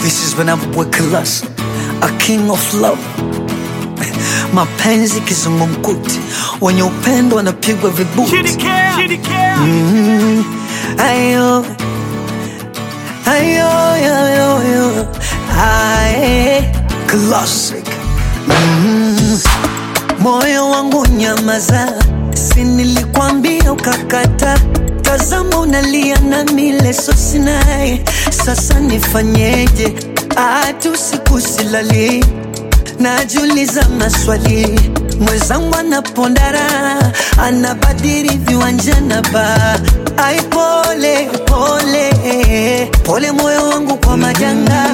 This is when I'm with class, a king of love. Mapenzi kizungumkuti, wenye upendo wanapigwa vibuti. Mm, ayo, ayo, ayo, ayo, aye, classic. Mm, moyo wangu nyamaza, si nilikwambia ukakata. Tazama unalia na mileso sinai, sasa nifanyeje? Atu siku silali najiuliza maswali, mwenzangu anapondara, anabadili viwanja na ba ai, pole pole pole, moyo wangu kwa majanga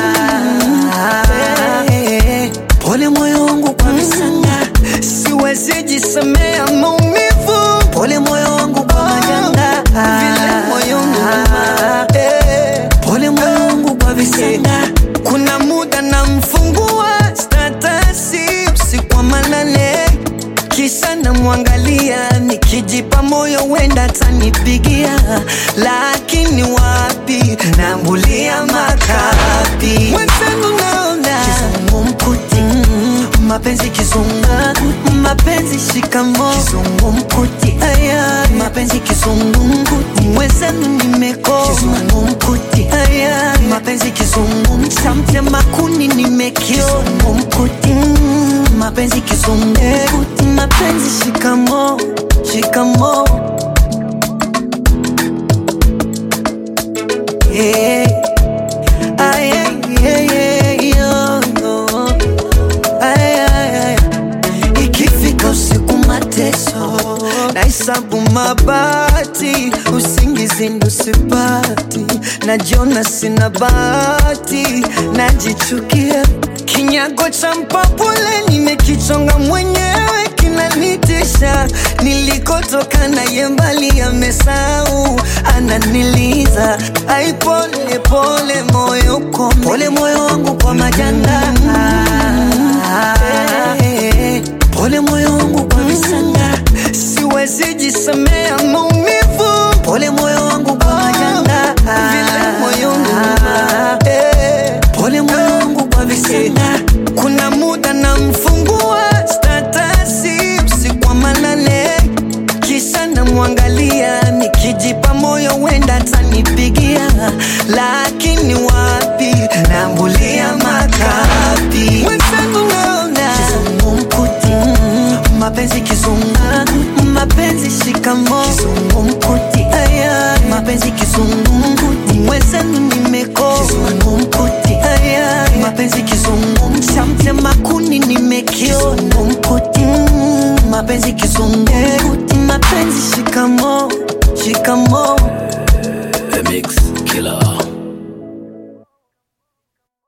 pole, moyo wangu kwa visanga, siwezi jisemea maumivu, pole moyo wangu kwa majanga vile moyo Eh, pole moyo wangu kwa visanga, kuna muda namfungua statasi usiku wa manane kisha namwangalia nikijipa moyo wenda atanipigia, lakini wapi, nambulia makapi mwenzangu, naona kizungumkuti, mapenzi kizunga, mapenzi shikamo, kizungumkuti, aya, mapenzi kizungumkuti, mwenzangu nimekoma, kizungumkuti, aya, mapenzi kizungumkuti, makuni nimekio, kizungumkuti, mapenzi kizungumkuti, mapenzi shikamo, shikamo, yeah. Ay, ay, ay, ay, yo, yo. Ay, ay, ay. Ikifika usiku mateso nahesabu mabati, usingizi ndo sipati, najiona sina bahati, najichukia kinyago cha mpapule nimekichonga mwenyewe kinanitisha, nilikotoka naye mbali amesau, ananiliza ai, pole pole moyo kwa pole moyo wangu kwa majanga Eh, pole moyo wangu kwa visanga, siwezi jisemea maumivu, pole moyo wangu kwa majanga vile moyo Eh, pole moyo wangu kwa visanga, kuna muda namfungua statasi usiku wa manane kisha namwangalia nikijipa moyo wenda atanipigia, lakini wapi, nambulia makapi mwenzangu, naona kizungumkuti, mapenzi kizunga, mapenzi shikamo, kizungumkuti, aya, mapenzi kizungumkuti, mwenzangu nimeko, kizungumkuti, aya, mapenzi kizungumkuti, makuni nimekio, kizungumkuti, mapenzi kizungumkuti, mapenzi shikamo, shikamo